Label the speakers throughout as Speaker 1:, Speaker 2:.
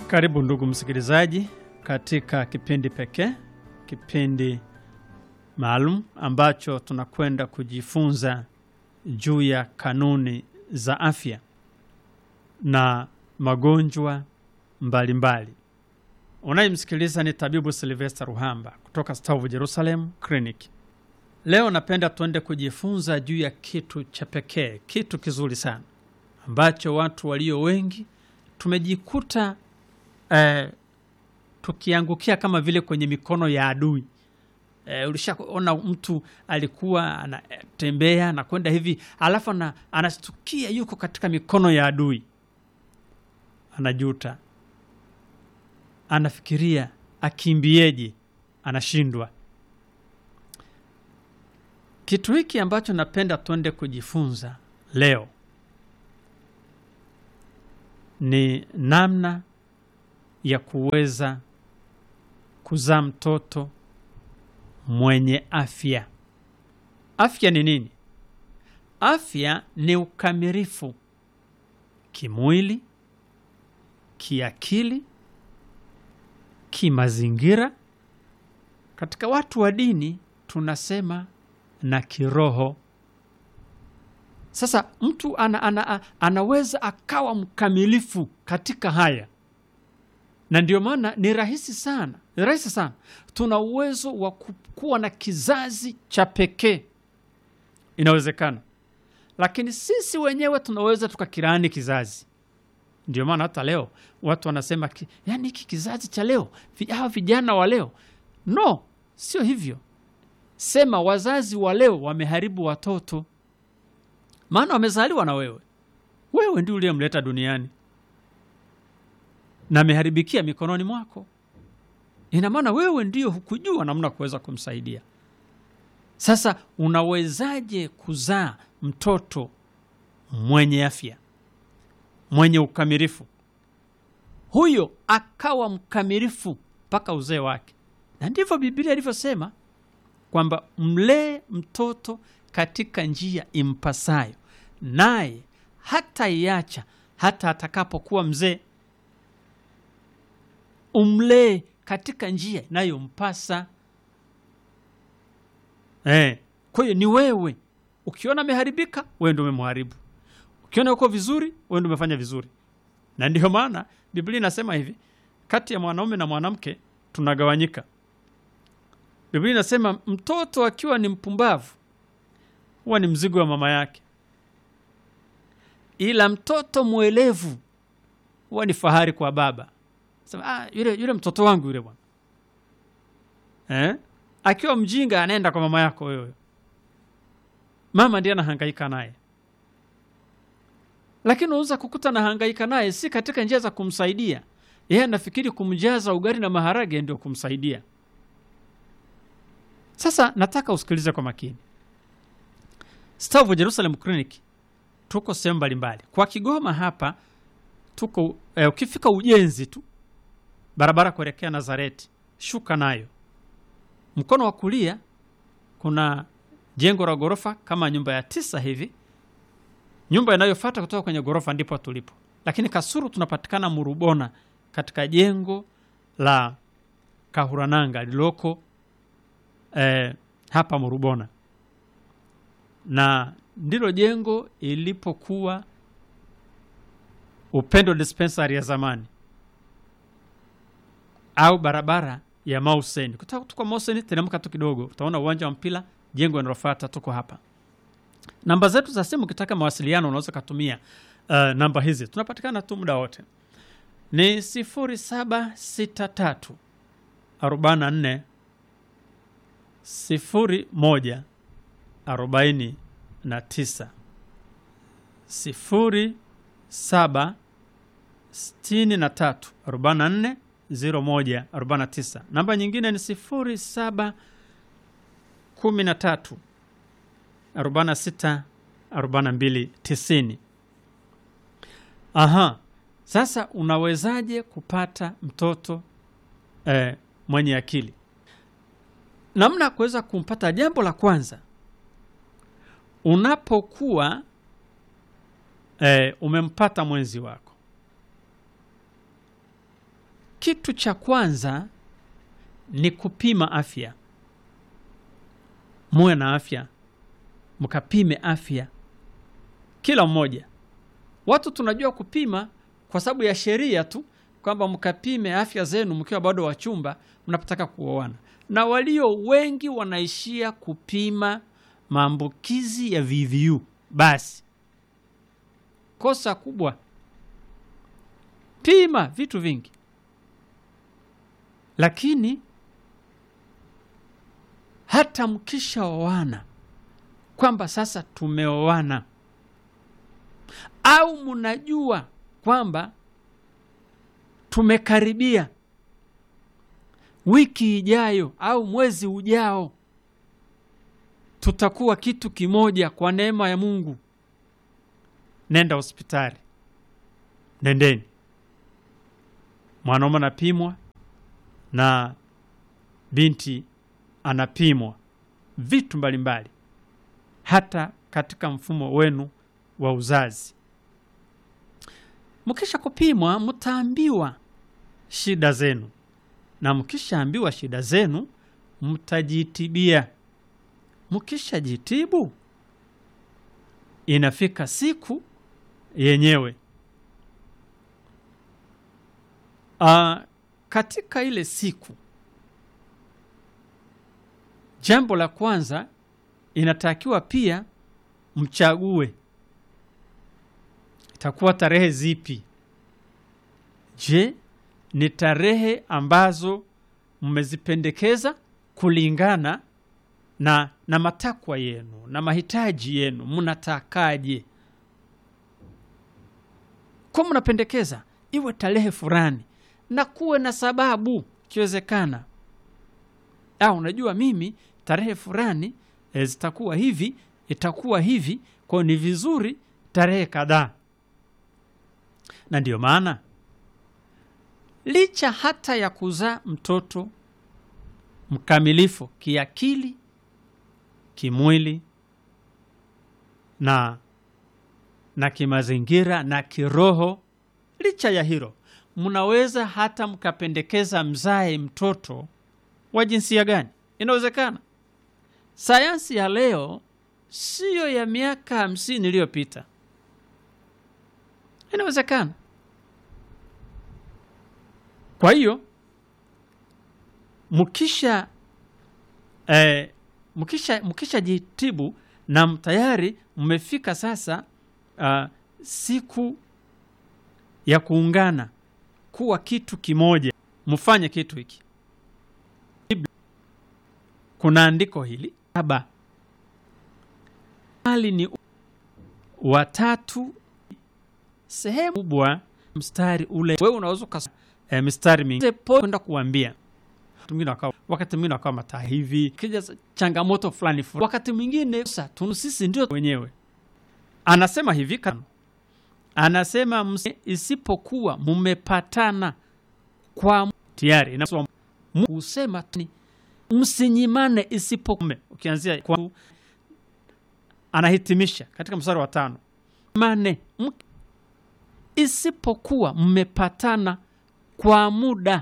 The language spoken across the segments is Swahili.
Speaker 1: Karibu ndugu msikilizaji katika kipindi pekee, kipindi maalum ambacho tunakwenda kujifunza juu ya kanuni za afya na magonjwa mbalimbali. Unayemsikiliza ni tabibu Silvester Ruhamba kutoka Stavu Jerusalem Clinic. Leo napenda tuende kujifunza juu ya kitu cha pekee, kitu kizuri sana ambacho watu walio wengi tumejikuta eh, tukiangukia kama vile kwenye mikono ya adui. Eh, ulishaona mtu alikuwa anatembea anakwenda hivi alafu ana, anastukia yuko katika mikono ya adui, anajuta, anafikiria akimbieje, anashindwa. Kitu hiki ambacho napenda tuende kujifunza leo ni namna ya kuweza kuzaa mtoto mwenye afya. Afya ni nini? Afya ni ukamilifu kimwili, kiakili, kimazingira. Katika watu wa dini tunasema na kiroho. Sasa mtu ana, ana, anaweza akawa mkamilifu katika haya, na ndio maana ni rahisi sana, ni rahisi sana. Tuna uwezo wa kuwa na kizazi cha pekee, inawezekana, lakini sisi wenyewe tunaweza tukakirani kizazi. Ndio maana hata leo watu wanasema ki, yani hiki kizazi cha leo, hawa vijana wa leo. No, sio hivyo. Sema wazazi wa leo wameharibu watoto maana wamezaliwa na wewe, wewe ndio uliyemleta duniani na ameharibikia mikononi mwako. Ina maana wewe ndio hukujua namna kuweza kumsaidia. Sasa unawezaje kuzaa mtoto mwenye afya, mwenye ukamilifu, huyo akawa mkamilifu mpaka uzee wake? Na ndivyo Biblia ilivyosema kwamba mlee mtoto katika njia impasayo, naye hata iacha hata atakapokuwa mzee. Umlee katika njia inayompasa. Eh, kwa hiyo ni wewe. Ukiona ameharibika, wewe ndio umemharibu. Ukiona uko vizuri, wewe ndio umefanya vizuri. Na ndiyo maana Biblia inasema hivi, kati ya mwanaume na mwanamke tunagawanyika. Biblia inasema mtoto akiwa ni mpumbavu huwa ni mzigo wa mama yake, ila mtoto mwelevu huwa ni fahari kwa baba. Sema, ah, yule, yule mtoto wangu yule bwana eh? Akiwa mjinga anaenda kwa mama yako wewe, mama ndiye anahangaika naye, lakini unaweza kukuta anahangaika naye si katika njia za kumsaidia yeye, anafikiri kumjaza ugali na maharage ndio kumsaidia. Sasa nataka usikilize kwa makini. Stavu Jerusalem Clinic tuko sehemu mbalimbali. Kwa Kigoma hapa tuko eh, ukifika ujenzi tu barabara kuelekea Nazareti, shuka nayo mkono wa kulia kuna jengo la ghorofa kama nyumba ya tisa hivi. Nyumba inayofuata kutoka kwenye ghorofa ndipo tulipo, lakini Kasuru tunapatikana Murubona katika jengo la Kahurananga lililoko eh, hapa Murubona na ndilo jengo ilipokuwa Upendo Dispensary ya zamani au barabara ya Mauseni. Kutoka tuko Mauseni, teremka tu kidogo, utaona uwanja wa mpira, jengo linalofuata. Tuko hapa. Namba zetu za simu, ukitaka mawasiliano unaweza kutumia uh, namba hizi, tunapatikana tu muda wote, ni 0763 44 01 arobaini na tisa sifuri saba sitini na tatu arobaini na nne ziro moja arobaini na tisa. Namba nyingine ni sifuri saba kumi na tatu arobaini na sita arobaini na mbili tisini. Aha, sasa unawezaje kupata mtoto eh, mwenye akili? Namna ya kuweza kumpata, jambo la kwanza unapokuwa e, umempata mwenzi wako kitu cha kwanza ni kupima afya. Muwe na afya, mkapime afya kila mmoja. Watu tunajua kupima kwa sababu ya sheria tu, kwamba mkapime afya zenu mkiwa bado wachumba mnapotaka kuoana, na walio wengi wanaishia kupima maambukizi ya VVU. Basi kosa kubwa, pima vitu vingi, lakini hata mkishaoana kwamba sasa tumeoana au mnajua kwamba tumekaribia wiki ijayo au mwezi ujao tutakuwa kitu kimoja kwa neema ya Mungu, nenda hospitali, nendeni. Mwanaume anapimwa na binti anapimwa vitu mbalimbali, hata katika mfumo wenu wa uzazi. Mkisha kupimwa, mtaambiwa shida zenu, na mkishaambiwa shida zenu, mtajitibia. Mkishajitibu, inafika siku yenyewe. Ah, katika ile siku, jambo la kwanza inatakiwa pia mchague itakuwa tarehe zipi? Je, ni tarehe ambazo mmezipendekeza kulingana na, na matakwa yenu na mahitaji yenu, mnatakaje? Kwa mnapendekeza iwe tarehe fulani na kuwe na sababu ikiwezekana. Au unajua mimi tarehe fulani e, zitakuwa hivi, itakuwa hivi, kwa ni vizuri tarehe kadhaa na ndiyo maana licha hata ya kuzaa mtoto mkamilifu kiakili, kimwili na na kimazingira na kiroho, licha ya hilo, mnaweza hata mkapendekeza mzae mtoto wa jinsia gani. Inawezekana. Sayansi ya leo siyo ya miaka hamsini iliyopita. Inawezekana. Kwa hiyo mkisha eh, mkisha mkisha jitibu na tayari mmefika sasa uh, siku ya kuungana kuwa kitu kimoja, mfanye kitu hiki. Kuna andiko hili saba, hali ni watatu sehemu kubwa mstari ule, wewe unaweza ukas e, mstari mingi kwenda kuambia mwingine wakawa, wakati mwingine wakawa mataa hivi, kija changamoto fulani fulani, wakati mwingine sasa tunu sisi ndio wenyewe. Anasema hivi kano, anasema msi, isipokuwa mmepatana kwa tayari, inasema kusema ni msinyimane, isipokuwa ukianzia kwa, anahitimisha katika mstari wa tano mane isipokuwa mmepatana kwa muda,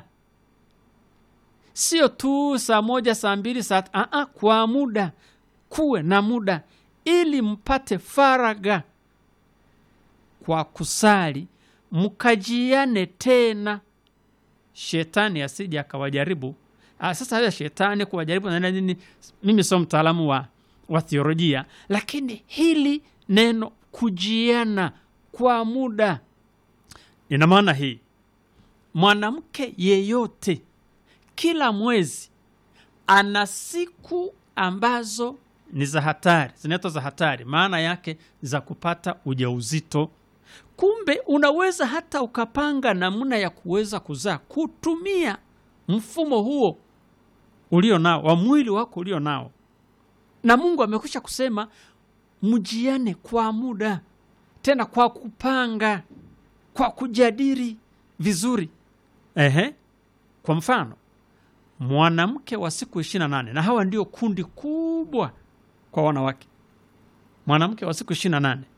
Speaker 1: sio tu saa moja saa mbili saa aa, kwa muda, kuwe na muda ili mpate faraga kwa kusali, mkajiane tena, shetani asije akawajaribu. Sasa haya shetani kuwajaribu na nini, mimi sio mtaalamu wa, wa theolojia, lakini hili neno kujiana kwa muda ina maana hii, mwanamke yeyote kila mwezi ana siku ambazo ni za hatari, zinaitwa za hatari, maana yake za kupata ujauzito. Kumbe unaweza hata ukapanga namna ya kuweza kuzaa kutumia mfumo huo ulio nao wa mwili wako ulio nao, na Mungu amekwisha kusema mjiane kwa muda, tena kwa kupanga kwa kujadili vizuri. Ehe, kwa mfano mwanamke wa siku ishirini na nane na hawa ndio kundi kubwa kwa wanawake. Mwanamke wa siku ishirini na nane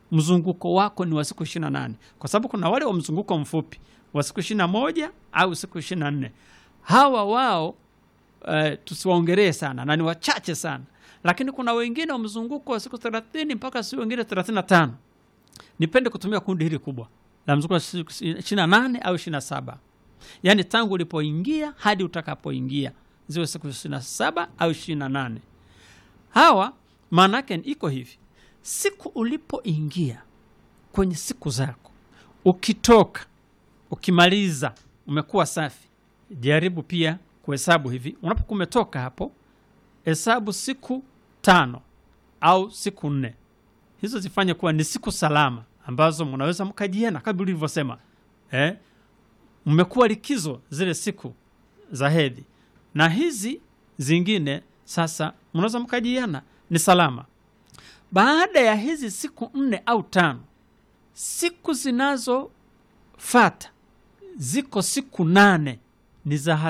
Speaker 1: mzunguko wako ni wa siku ishirini na nane kwa sababu kuna wale wa mzunguko mfupi wa siku ishirini na moja au siku ishirini na nne hawa wao uh, tusiwaongelee sana na ni wachache sana lakini kuna wengine wa mzunguko wa siku thelathini mpaka siku wengine thelathini na tano nipende kutumia kundi hili kubwa la mzunguko wa siku ishirini na nane au ishirini na saba yaani tangu ulipoingia hadi utakapoingia ziwe siku ishirini na saba au ishirini na nane hawa maana yake iko hivi siku ulipoingia kwenye siku zako ukitoka ukimaliza umekuwa safi jaribu pia kuhesabu hivi unapokuwa umetoka hapo hesabu siku tano au siku nne hizo zifanye kuwa ni siku salama ambazo mnaweza mkajiena kama ulivyosema eh? mmekuwa likizo zile siku za hedhi na hizi zingine sasa mnaweza mkajiana ni salama baada ya hizi siku nne au tano siku zinazofata ziko siku nane ni za